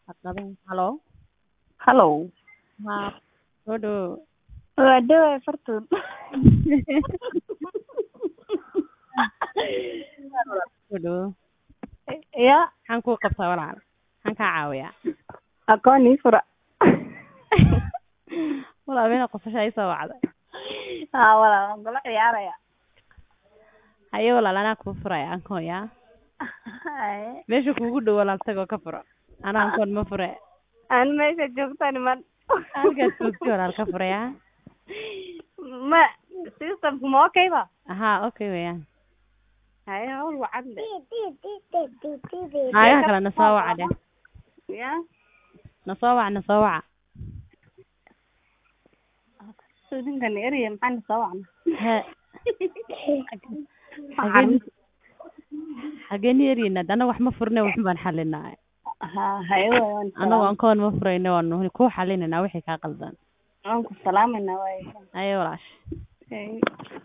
Halo. Hello. Haa. Soo dhawow. Waa dhawaa fartuun. Soo dhawow. Ya, Maxaan kuu qabtaa walaal? Maxaan kaa caawiyaa? aqoon ii fura. Walaal meel qosasha ii soo wacday. Haa walaal, waan kula ciyaaraya. Haye walaal anaa kuu furaya ankoon yaa. Haye. Meesha kuugu dhow walaal tagoo ka furo. Anaa ankoon ma fure. Aan meesha joogta niman. Halkaas joogti walaal ka fure yaa. Ma, systemku ma okay ba? Haa okay weeyaan. Haye, hawl wacan de. Naagaha kale na soo waca dheh. Ya. Na soo wac na soo waca. Soo ninkan eraya maxaan soo wacna? Hee. Xageen xageen yeerinaa annaga wax ma furne waxun baan xalinaa. Haa, haye waan Annagu ankoon ma furayne waan ku xalinanaa wixii kaa qaldan. waan ku salaamayna waaye. Haye walaash. Haye.